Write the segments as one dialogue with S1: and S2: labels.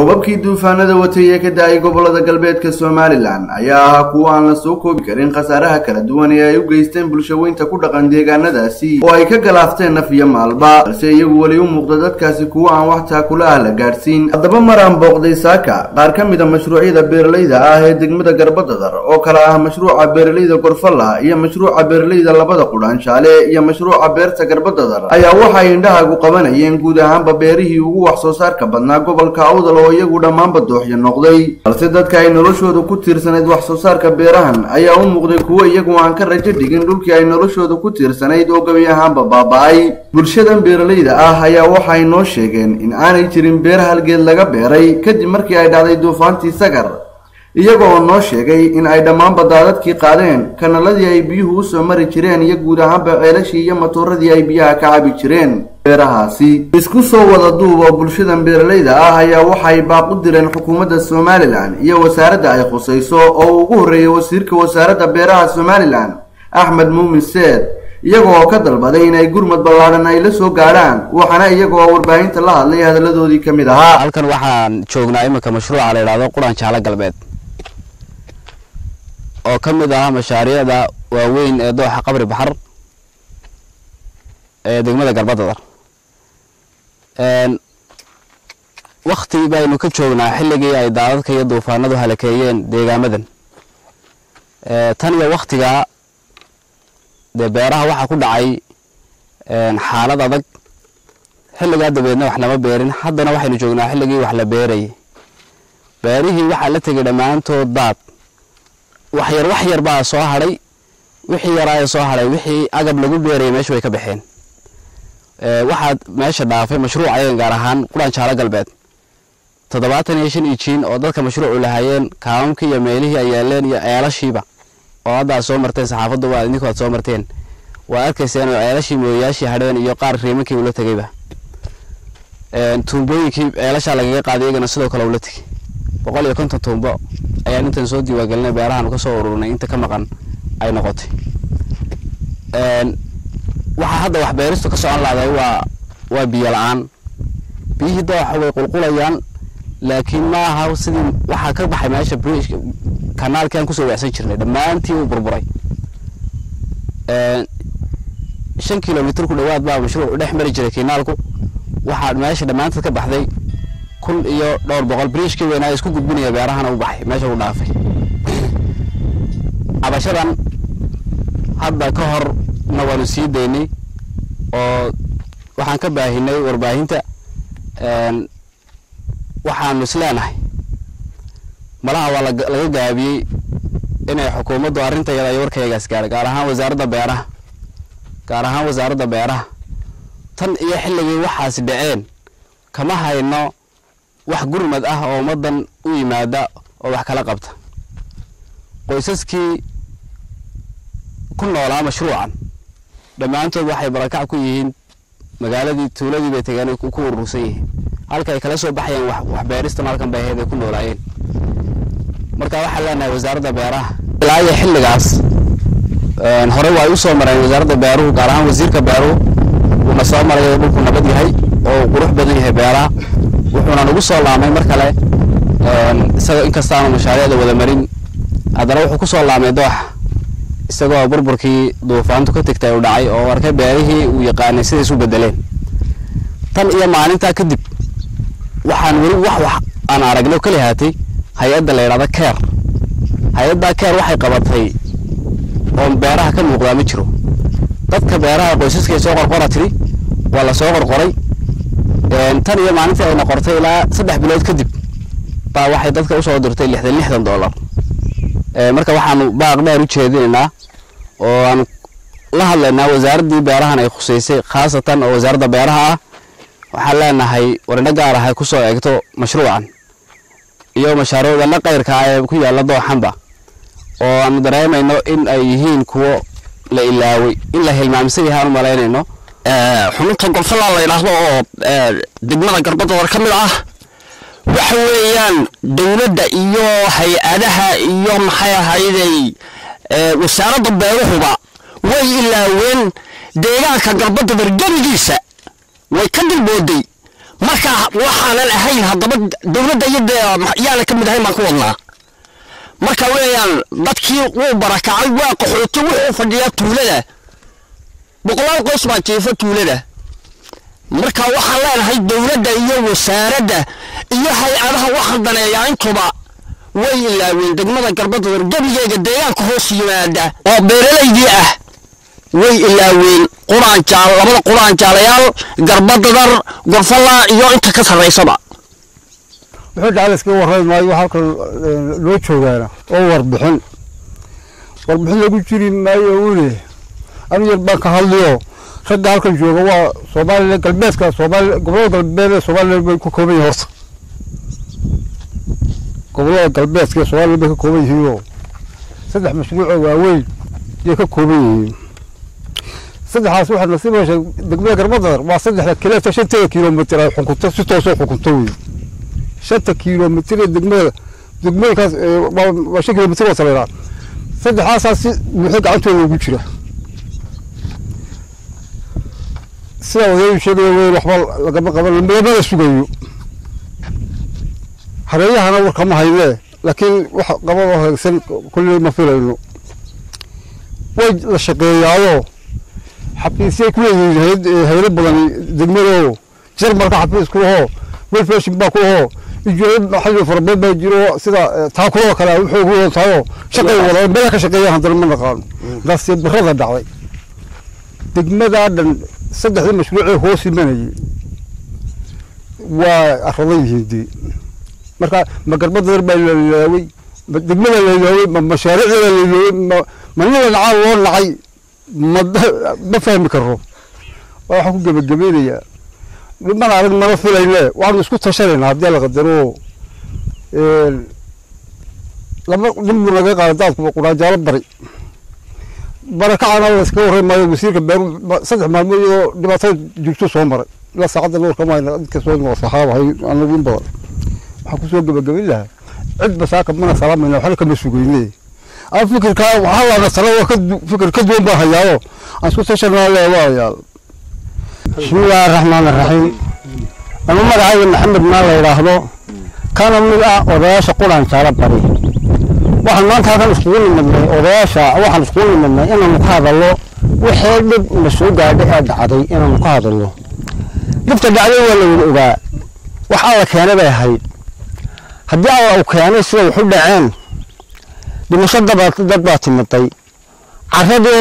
S1: roobabkii duufaanada watay ee ka da-ay gobolada galbeedka somalilan ayaa ahaa kuwo aan la soo koobi karin khasaaraha kala duwan ee ay u geysteen bulshaweynta ku dhaqan deegaanadaasi oo ay ka galaafteen naf iyo maalba balse iyagu weli u muuqda dadkaasi kuwo aan wax taakula ah la gaadhsiin haddaba maraan booqday saaka qaar ka mid a mashruucyada beeralayda ah ee degmada garbadadar oo kale ah mashruuca beeralayda gorfalla iyo mashruuca beeralayda labada qudhaanshaale iyo mashruuca beerta garbadadar ayaa waxay indhahagu qabanayeen guud ahaanba beerihii ugu wax soo saarka badnaa gobolka awdal oo iyagu dhammaanba dooxyo noqday balse dadka ay noloshooda ku tiirsanayd wax soo saarka beerahan ayaa u muuqday kuwo iyagu aan ka rajo dhigin dhulkii ay noloshooda ku tiirsanayd oo gebi ahaanba baaba-ay bulshadan beeralayda ah ayaa waxay noo sheegeen in aanay jirin beer halgeed laga beeray kadib markii ay dhacday duufaantii sagar iyaga oo noo sheegay in ay dhammaanba daadadkii qaadeen kanaladii ay biyuhu usoo mari jireen iyo guud ahaanba ceelashii iyo matooradii ay biyaha ka cabi jireen beerahaasi isku soo wada duub oo bulshadan beeralayda ah ayaa waxay baaq u direen xukuumadda somalilan iyo wasaaradda ay khusayso oo uu ugu horreeyay wasiirka wasaaradda beeraha somalilan axmed muumin seed iyaga oo ka dalbaday inay gurmad ballaadhan ay la soo gaadhaan waxaana iyaga oo warbaahinta la hadlay hadalladoodii ka mid ahaa
S2: halkan waxaan joognaa iminka mashruuca la yidhahdo quraan jaalo galbeed oo ka mid ah mashaariicda waaweyn ee dooxa qabri baxar ee degmada garbadadar wakti baynu ka joognaa xilligii ay daadadka iyo duufaanadu halakeeyeen deegaamadan tan iyo waktigaa dee beeraha waxaa ku dhacay xaalad adag xilligaa dabeedna wax lama beerin haddana waxaynu joognaa xilligii wax la beerayay beerihii waxaa la tegay dhammaantood daad wax yar wax yar baa soo hadhay wixii yaraa ee soo hadhay wixii agab lagu beerayay meesha way ka baxeen waxaad meesha dhaafay mashruuc ayagan gaar ahaan quraan jaalo galbeed toddobaatan iyo shan ijiin oo dadka mashruucu lahaayeen kaamamkii iyo meelihii ay yaaleen iyo ceelashiiba oo hadda aad soo marteen saxaafaddu waa idinku aad soo marteen waa arkayseen oo ceelashii mooyayaashii hadheen iyo qaar riimankii ula tegayba tuumbooyinkii ceelashaa lagaga qaaday iyagana sidoo kale ula tegay boqol iyo konton tuumbo ayaan intan soo diiwaangelinay beerahan ka soo ururnay inta ka maqan ay noqotay waxaa hadda wax beeristu ka socon lahday waa waa biyo la-aan biyihii dooxa way qulqulayaan laakiin ma aha sidii waxaa ka baxay meesha bridge kanaalkii aan kusoo wacsan jirnay dhammaantii uu burburay shan kilomitr ku dhowaad baa mashruuc dhex mari jiray kinaalku waxaa meesha dhammaanteed ka baxday kun iyo dhowr boqol bridgekii weynaa isku gudbinaya beerahana u baxay meesha u dhaafay cabashadan hadda ka horna waanu sii daynay oo waxaan ka baahinay warbaahinta waxaanu isleenahay malaha waa laga gaabiyey inay xukuumaddu arrinta yada iyo warkayagaas gaadhay gaar ahaan wasaaradda beeraha gaar ahaan wasaaradda beeraha tan iyo xilligii waxaasi dhaceen kama hayno wax gurmad ah oo ummaddan u yimaada oo wax kala qabta qoysaskii ku noolaa mashruucan dhammaantood waxay barakac ku yihiin magaaladii tuuladii bay tegeen ku urursan yihiin halka ay kala soo baxayeen waxbeeristan halkan bay ahayd ay ku noolaayeen marka waxaan leenahay wasaaradda beeraha ilaa iyo xilligaas hore waa ay u soo mareen wasaaradda beeruhu gaar ahaan wasiirka beeruhu wuuna soo maray oo dhulku nabad yahay oo qurux badan yahay beeraha wuxuuna nagu soo laamay mar kale isagoo inkastaanu mashaariicda wada marin haddana wuxuu ku soo laamay dooxa isagoo burburkii duufaantu ka tegtay uu dhacay oo arkay beerihii uu yaqaanay siday isu bedeleen tan iyo maalintaa kadib waxaan weli wax wax aan aragno kali haatay hay-adda la yidhahda keer hay-adda keer waxay qabatay oo beeraha ka muuqdaa ma jiro dadka beeraha qoysaskay soo qorqora tiri waa la soo qorqoray tan iyo maalintii ayna qortay ilaa saddex bilood kadib baa waxay dadka usoo dirtay lixdan lixdan dollar marka waxaanu baaq dheer u jeedinaynaa oo aan la hadlaynaa wasaaraddii beerahan ay khuseysay khaasatan oo wasaaradda beeraha ah waxaan leenahay warindho gaar ah ay ku soo eegto mashruucan iyo mashaariicda la qayrka ah ee ku yaalla dooxanba oo aanu dareemayno in ay yihiin kuwo la ilaaway in la hilmaamsan yahay aan u malaynayno
S3: xubinta golfalla la yidhaahdo oo degmada garbadadar ka mid ah waxa weeyaan dowladda iyo hay-adaha iyo maxay ahayday wasaaradda beeruhuba way ilaaween deegaanka garbadadar gebigiisa way ka dilbooday marka waxaanan ahayn haddaba dowladda iyada yaana ka mid ahayn baan ku wadnaa marka weeyaan dadkii wuu barakacay waa qaxooti wuxuu fadhiyaa tuulada boqolaal qoys baa jiifa tuulada marka waxaan leenahay dowladda iyo wasaaradda iyo hay-adaha waxaan daneeyaa intuba way ilaaween degmada garbadadar gebigeega deegaanka hoos yimaada oo beeralaydii ah way ilaaween quraan jaal labada quraan jaalayaal garbadadar gorfalla iyo inta ka sarraysaba
S4: wuxuu dhacda iska warrami maayo halkan loo joogaana oo warbixin warbixin lagu jiri maayo uune anu yar baan ka hadliyo ragga halkan jooga waa soomaaliya galbeedka soomaaliya gobolada galbeed ee soomaaliya bay ku kooban yihiin horta gobolada galbeedka ee soomaaliya bay ka kooban yihiinoo saddex mashruuc oo waaweyn ayay ka kooban yihiin saddexaas waxaad nasiib heshay degmada garbadar waa saddexda kileeta shanteeda kilomitir ay xukunto si toosoo xukunto wey shanta kilomitir ee degmada degmooyinkaas waa shan kilomitir oo saleeraa saddexaasaa si buuxo gacantooda ugu jira sidaa odayu sheegaya weyn waxba lagama qaban lamada sugayo hareeyahana warkama haynee laakiin wax qabadoo hagaagsan kulley ma filayno way la shaqeeyaayoo xafiisyay ku leeyihiin haylo badan degmadoo jarmalka xafiis ku lahoo welfashin baa ku lahoo ijoolo maxalli farabadan baa jiro sida taakulada kale wuxuu ugu wadaataayoo shaqay wada meelaha ka shaqeeyaan haddana ma naqaano daasee birada dhacday degmadaa dhan saddexdii mashruucee hoos imanayay waa aradan yihiin dee marka ma garbadadar baa la ilaaway ma degmada la ilaaway ma mashaariicda la ilaaway ma ma nina nacaa loo nacay ma ma fahmi karo waxaan ku gebagabeynayaa mana arag mana filayne waxaanu isku tashanaynaa haddii la qadaro laba nin buu naga qaada daadku quraanjaalo bari barakacana la iska warray maayo wasiirka beeru saddex maalmood iyadoo dhibaatada jirto soo maray ilaa saacadda nuurka mayna dadka soo noo saxaaba hay anagu in badan waxaan kusoo gebagabin lahaa cid basaaka mana salaamayna waxna kama sugayne aan fikirkaa waxaa laana tala waa fikir ka duwan baan hayaayo aan isku tashanaa leedayaal
S5: bismillaahi araxmaan araxiim ama magacayga maxamed maa la yidhaahdo kana mid ah odayaasha quraan jaalo bari waxaan maanta halkan iskugu nimadnay odayaasha waxaan iskugu nimadnay inaanu ka hadallo wixii dhib na soo gaadhay ee dhacday inaanu ka hadallo dhibta dhacday waa la wada ogaa wax alla keenay bay ahayd haddii alla uu keenay sida waxu dhaceen dhimasho dad baa timiday caradii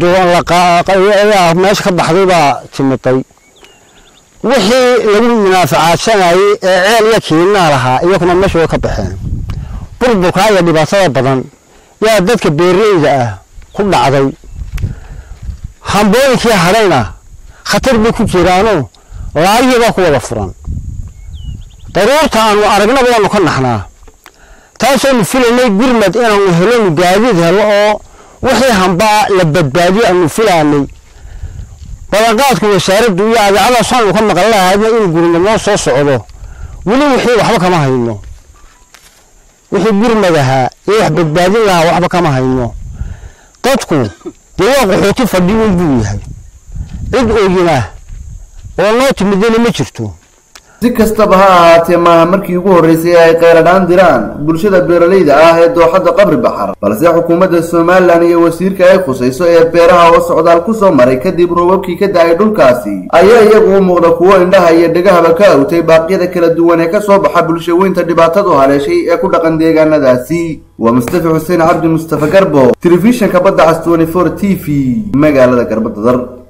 S5: meesha ka baxday baa timiday wixii lagu munaafacaadsanayey ee ceel iyo kiinaa lahaa iyakuna meesha way ka baxeen burburkaa iyo dhibaatada badan yaa dadka beeraleyda ah ku dhacday hambooyinkii hadhayna khatar bay ku jiraano laayihii baa ku wada furan daruurta aanu aragnaba waanu ka naxnaa taasoonu filaynay gurmad inaanu helonu gaadiid helo oo wixii hambaa la badbaadiyo aanu filaanay balanqaadku wasaaraddu iyo adeecadaas waxaanu ka maqan lahaydna inuu gurmad noo soo socdo weli wixii waxba kama hayno wixii gurmad ahaa iyo wax badbaadin lahaa waxba kama hayno dadku dee waa qaxooti fadhiyin buu yahay cid oyina oo noo timidana ma jirto
S1: si kastaba ha ahaatee maaha markii ugu horreysay ay qayladhaan diraan bulshada beeralayda ah ee dooxadda qabri baxar balse xukuumadda somalilan iyo wasiirka ay khusayso ee beeraha oo socdaal ku soo maray kadib roobabkii ka da-ay dhulkaasi ayaa iyagu u muuqda kuwo indhaha iyo dhegahaba ka awtay baaqyada kala duwan ee ka soo baxa bulshaweynta dhibaatadu haleeshay ee ku dhaqan deegaanadaasi waa mustafa xuseen cabdi mustafa garbo telefishanka badda cas t v magaalada garbadadar